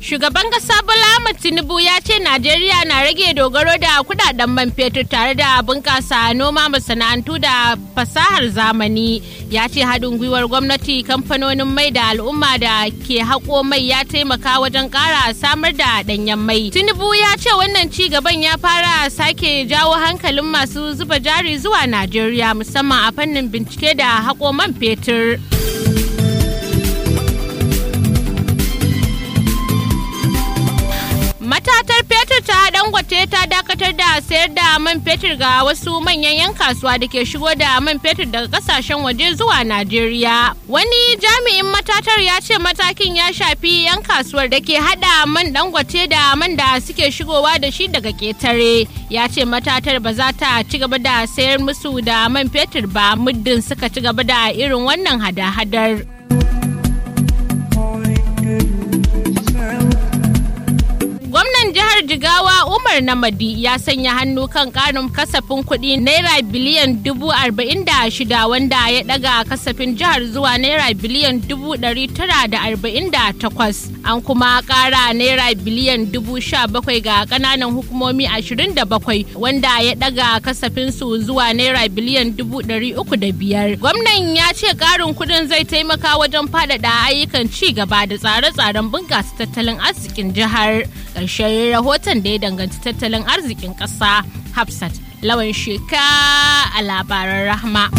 Shugaban ƙasa Bola Ahmed Tinubu ya ce Najeriya na rage dogaro da kudaden man fetur tare da bunƙasa noma masana'antu da fasahar zamani. Ya ce haɗin gwiwar gwamnati kamfanonin mai da al'umma da ke haƙo mai ya taimaka wajen ƙara samar da ɗanyen mai. Tinubu ya ce wannan ci gaban ya fara sake jawo hankalin masu zuba jari zuwa Najeriya musamman a fannin bincike da haƙo man fetur. Matatar fetur ta dangote ta dakatar da sayar da man fetur ga wasu manyan 'yan kasuwa da ke shigo da man fetur daga kasashen waje zuwa Najeriya. Wani jami'in matatar ya ce matakin ya shafi 'yan kasuwar da ke hada man dangote da man da suke shigowa da shi daga ketare. Ya ce matatar ba za ta ci gaba da sayar musu da man fetur ba muddin suka ci gaba da irin wannan hada-hadar. Gwamnan jihar Jigawa Umar Namadi ya sanya hannu kan karin kasafin kuɗi naira biliyan dubu arba'in da shida wanda ya ɗaga kasafin jihar zuwa naira biliyan dubu ɗari tara da arba'in da takwas. An kuma ƙara naira biliyan dubu sha bakwai ga ƙananan hukumomi ashirin da bakwai wanda ya ɗaga kasafin su zuwa naira biliyan dubu ɗari uku da biyar. Gwamnan ya ce ƙarin kuɗin zai taimaka wajen faɗaɗa ayyukan ci gaba da tsare-tsaren bunƙasa tattalin arzikin jihar. ƙarshen rahoton da ya danganci tattalin arzikin ƙasa hafsat lawan sheka a labaran rahma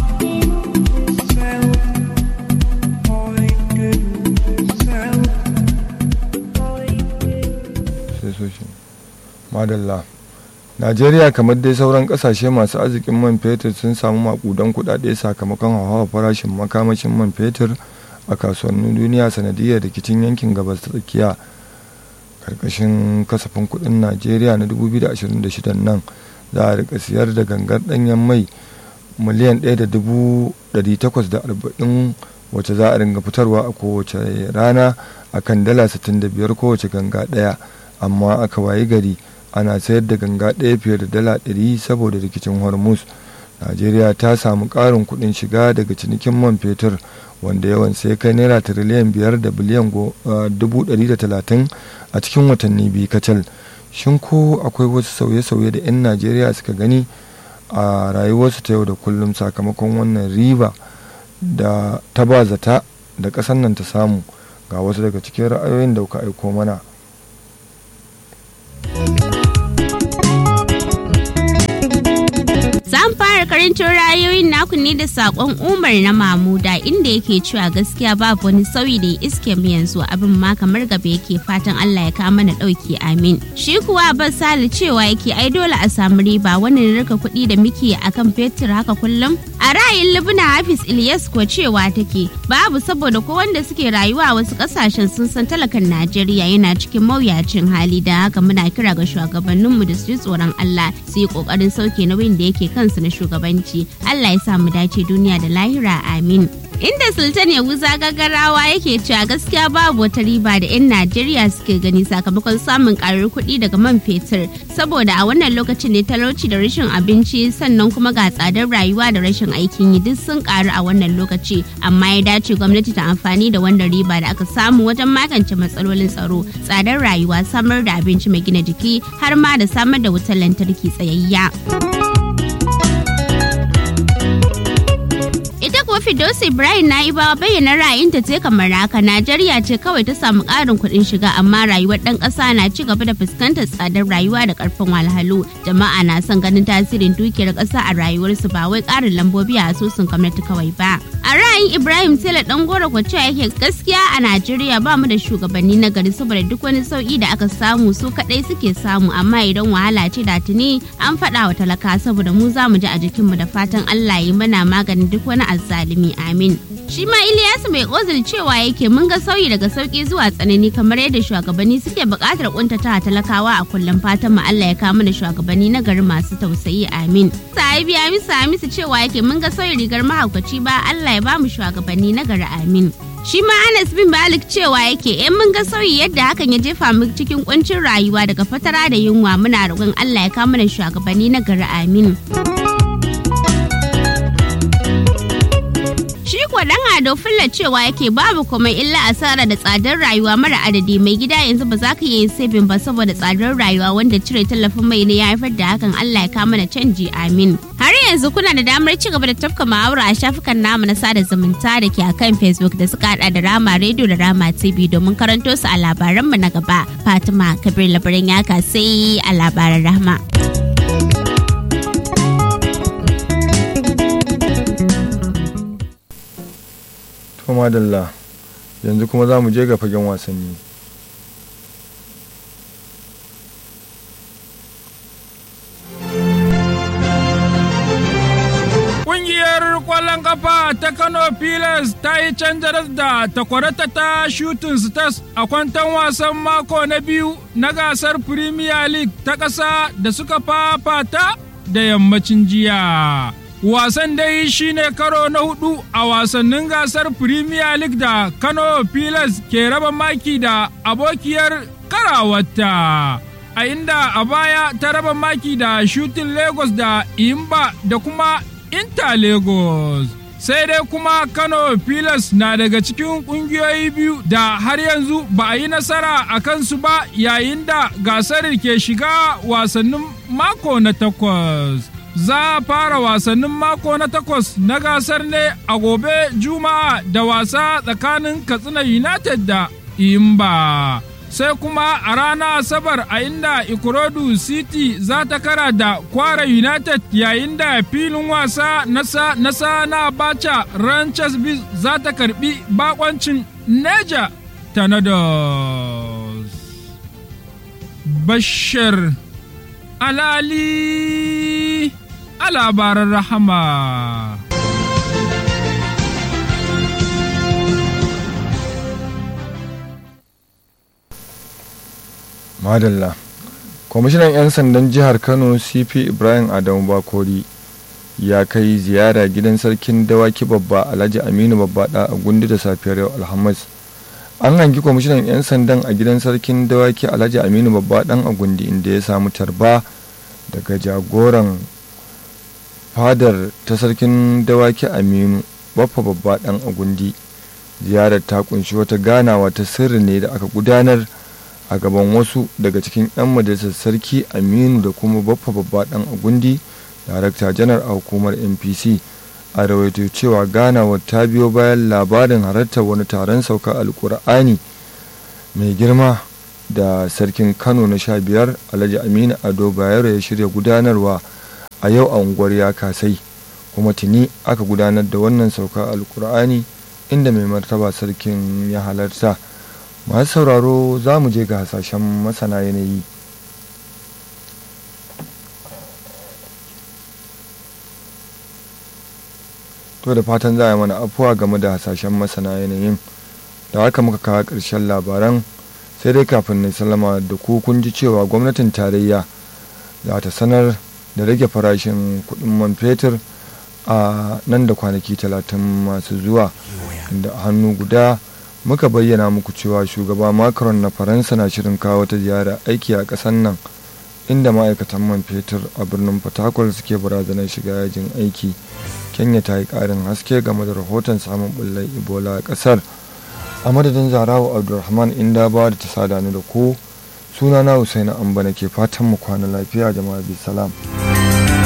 madalla najeriya kamar dai sauran kasashe masu arzikin man fetur sun samu makudan kudade sakamakon hauhawar farashin makamashin man fetur a kasuwannin duniya sanadiyar rikicin yankin gabas ta tsakiya karkashin kasafin kudin najeriya na 2026 nan za a rika siyar da gangar danyen mai miliyan 1,840 wacce za a ringa fitarwa a kowace rana a kan dala 65 kowace ganga daya amma aka wayi gari ana sayar da ganga daya fiye da dala 100 saboda rikicin hormuz najeriya ta samu karin kudin shiga daga cinikin man fetur wanda yawan sai kai naira tiriliyan biyar da biliyan dubu ɗari da talatin a cikin watanni biyu kacal shin ko akwai wasu sauye-sauye da 'yan najeriya suka gani a rayuwarsu ta yau da kullum sakamakon wannan riba da ta ba zata da ƙasar nan ta samu ga wasu daga cikin ra'ayoyin da kuka aiko mana Zan fara karancin ra'ayoyin naku ne da sakon Umar na Mamuda inda yake cewa gaskiya babu wani sauyi da ya iske mu yanzu abin ma kamar gaba yake fatan Allah ya kawo mana dauki amin. Shi kuwa Abbas Sale cewa yake ai dole a samu riba wannan rika kuɗi da muke akan fetur haka kullum. A ra'ayin Libna Hafiz Ilyas ko cewa take babu saboda ko wanda suke rayuwa a wasu kasashen sun san talakan Najeriya yana cikin mawuyacin hali da haka muna kira ga shugabanninmu da su ji tsoron Allah su yi kokarin sauke nauyin da yake kansu na shugabanci Allah ya sa mu dace duniya da lahira amin inda sultan ya wuza gagarawa yake cewa gaskiya babu wata riba da 'yan najeriya suke gani sakamakon samun karar kuɗi daga man fetur saboda a wannan lokacin ne talauci da rashin abinci sannan kuma ga tsadar rayuwa da rashin aikin yi duk sun karu a wannan lokaci amma ya dace gwamnati ta amfani da wannan riba da aka samu wajen magance matsalolin tsaro tsadar rayuwa samar da abinci mai gina jiki har ma da samar da wutar lantarki tsayayya. ita kuwa Fidosi Ibrahim na yi bawa bayyana ra'ayinta ce kamar haka Najeriya ce kawai ta samu ƙarin kuɗin shiga amma rayuwar ɗan ƙasa na ci gaba da fuskantar tsadar rayuwa da ƙarfin walhalu jama'a na son ganin tasirin dukiyar ƙasa a rayuwarsu ba wai ƙarin lambobi a asusun gwamnati kawai ba a ra'ayin Ibrahim Tela ɗan gora ko cewa yake gaskiya a Najeriya ba mu da shugabanni na gari saboda duk wani sauki da aka samu su kaɗai suke samu amma idan wahala ce da tuni an faɗa wa talaka saboda mu za mu ji a jikinmu da fatan Allah yi mana maganin duk wani azzalumi amin shi ma Ilyasu mai ozil cewa yake mun ga sauyi daga sauki zuwa tsanani kamar yadda shugabanni suke buƙatar kuntata talakawa a kullum fatan mu Allah ya kawo mana shugabanni na gari masu tausayi amin sahibi Hamisu Hamisu cewa yake mun ga sauyi rigar mahaukaci ba Allah ya ba mu shugabanni na gari amin shi ma Anas bin Malik cewa yake in mun ga sauyi yadda hakan ya jefa mu cikin kuncin rayuwa daga fatara da yunwa muna roƙon Allah ya kawo mana shugabanni na gari amin. Shi ko dan ado fulla cewa yake babu komai illa asara da tsadar rayuwa mara adadi mai gida yanzu ba za ka yi sabin ba saboda tsadar rayuwa wanda cire tallafin mai ne ya haifar da hakan Allah ya kama da canji amin. Har yanzu kuna da damar ci gaba da tafka muhawara a shafukan namu na sada zumunta da ke akan Facebook da suka hada da Rama Radio da Rama TV domin karanto su a labaranmu na gaba. Fatima Kabir labaran yaka sai a labaran rahma. to madalla yanzu kuma za mu je ga fagen wasanni Ƙungiyar ƙwallon ƙafa ta Kano Pilas ta yi canja da takwarata ta Shooting Stars a kwantan wasan mako na biyu na gasar Premier League ta ƙasa da suka fafata da yammacin jiya. Wasan dai shine karo na hudu a wasannin gasar Premier League da Kano Pilas ke raba maki da abokiyar karawarta. A inda a baya ta raba maki da Shooting Lagos da Imba da kuma Inter Lagos. Sai dai kuma Kano Pilas na daga cikin ƙungiyoyi biyu da har yanzu ba a yi nasara a kansu ba yayin da gasar ke shiga wasannin mako na takwas. Za a fara wasannin mako na takwas na gasar ne a gobe Juma'a da wasa tsakanin Katsina United da Imba. sai kuma a ranar asabar a inda ikorodu city za ta kara da kwara united yayin da filin wasa nasa nasa na bacha ranches biz za ta karbi bakoncin neja tornadoes bashir alali a labaran rahama madalla kwamishinan 'yan sandan jihar kano cp ibrahim adamu bakori ya kai ziyara gidan sarkin dawaki babba alhaji aminu babba da a gundi da safiyar yau alhamis an hangi kwamishinan 'yan sandan a gidan sarkin dawaki alhaji aminu babba dan a gundi inda ya samu tarba daga jagoran fadar ta sarkin dawaki aminu baffa babba dan a gundi ziyarar ta kunshi wata ganawa ta sirri ne da aka gudanar a gaban wasu daga cikin 'yan majalisar sarki aminu da kuma baffa babba dan agundi darakta janar a hukumar npc a rawaito cewa ganawar ta biyo bayan labarin halartar wani taron sauka alkur'ani mai girma da sarkin kano na sha biyar alhaji aminu ado bayero ya shirya gudanarwa a yau a unguwar ya kasai kuma tuni aka gudanar da wannan sauka alkur'ani inda mai martaba sarkin ya halarta masu sauraro za mu je ga hasashen masana yanayi to da fatan za a yi mana afuwa game da hasashen masana yanayin da haka muka kawo ƙarshen labaran sai dai kafin na salama da ku kun ji cewa gwamnatin tarayya za ta sanar da rage farashin kuɗin man fetur a nan da kwanaki talatin masu zuwa inda hannu guda muka bayyana muku cewa shugaba macron na faransa na shirin kawo ta ziyara aiki a ƙasar nan inda ma'aikatan man fetur a birnin fatakwal suke barazanar shiga yajin aiki kenya ta yi ƙarin haske game da rahoton samun bullar ebola a ƙasar a madadin zarawa abdulrahman inda ba da ta sada ni da ku sunana husaini amba ke fatan mu kwana lafiya jama'a bi salam